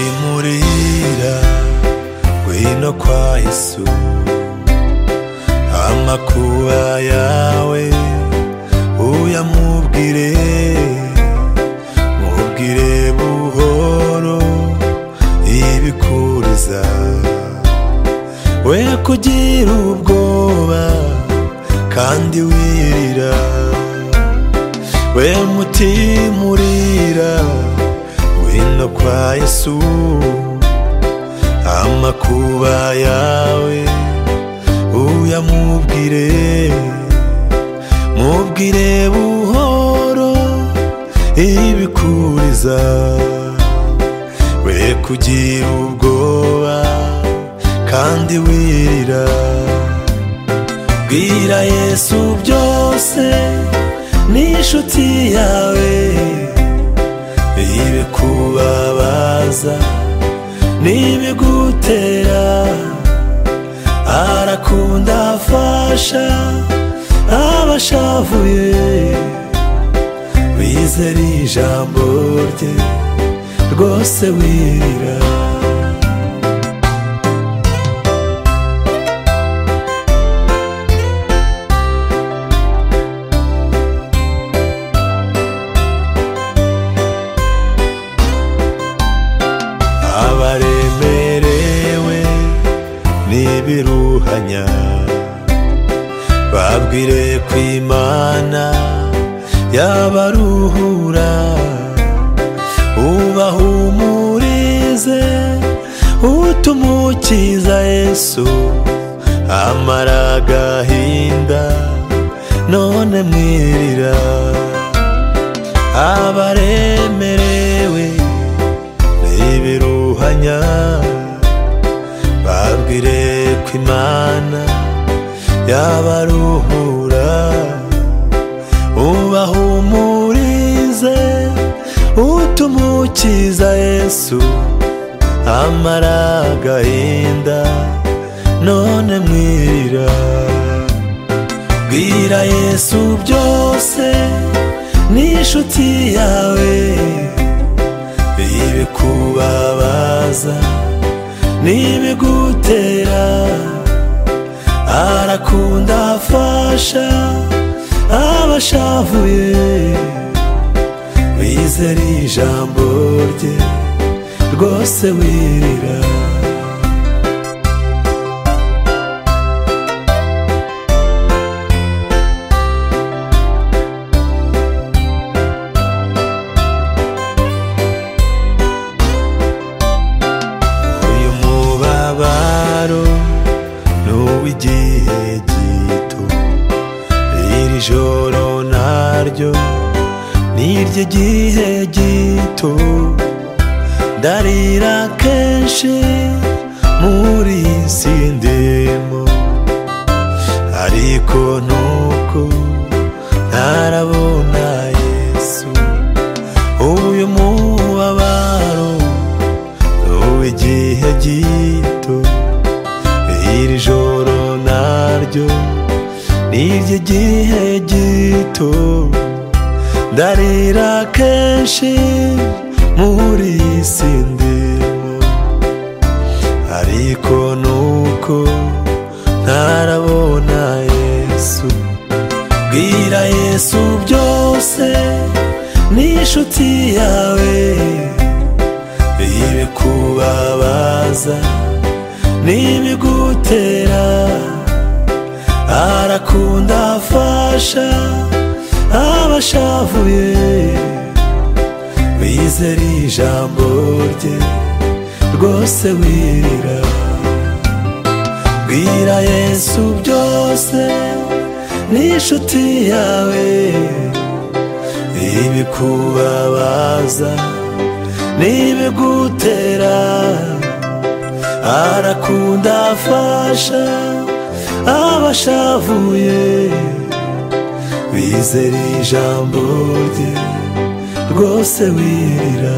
timurira ngwino kwa yesu amakuba yawe uyamubwire mubwire buhoro ibikuriza we kugira ubwoba kandi wirira we mutima urira ngwino kwa yesu amakuba yawe uyamubwire mubwire buhoro ibikuriza we kugira ubwoba kandi wirira bwira yesu byose ni inshuti yawe ibe kubabaza n'ibigutera arakunda afasha abashavuye wizera ijambo rye rwose wirira abaremerewe n'ibiruhanya babwire ku imana yabaruhura ubahumurize utuma ukiza yesu amara agahinda none mwirira abaremerewe ibiruhanya babwire ko imana yabaruhura ubahumurize utuma ukiza yesu amara agahinda none mwira bwira yesu byose ni inshuti yawe ibikubabaza n'ibigutera arakunda afasha abashavuye wizera ijambo rye rwose wirira uyu mubabaro ni uw'igihe gito iri joro naryo ni iry'igihe gito ndarira kenshi muri iyi si ndimo ariko nuko ntarabona yesu uyu mubabaro igihe gito iri joro naryo ni iry'igihe gito ndarira kenshi muri iyi si ndimo ariko nuko ntarabona yesu bwira yesu byose ni inshuti yawe ibikubabaza n'ibigutera arakunda afasha abashavuye wizera ijambo rye rwose wirira bwira yesu byose ni inshuti yawe ibikubabaza n'ibigutera arakunda afasha abashavuye bizera ijambo rye rwose wirira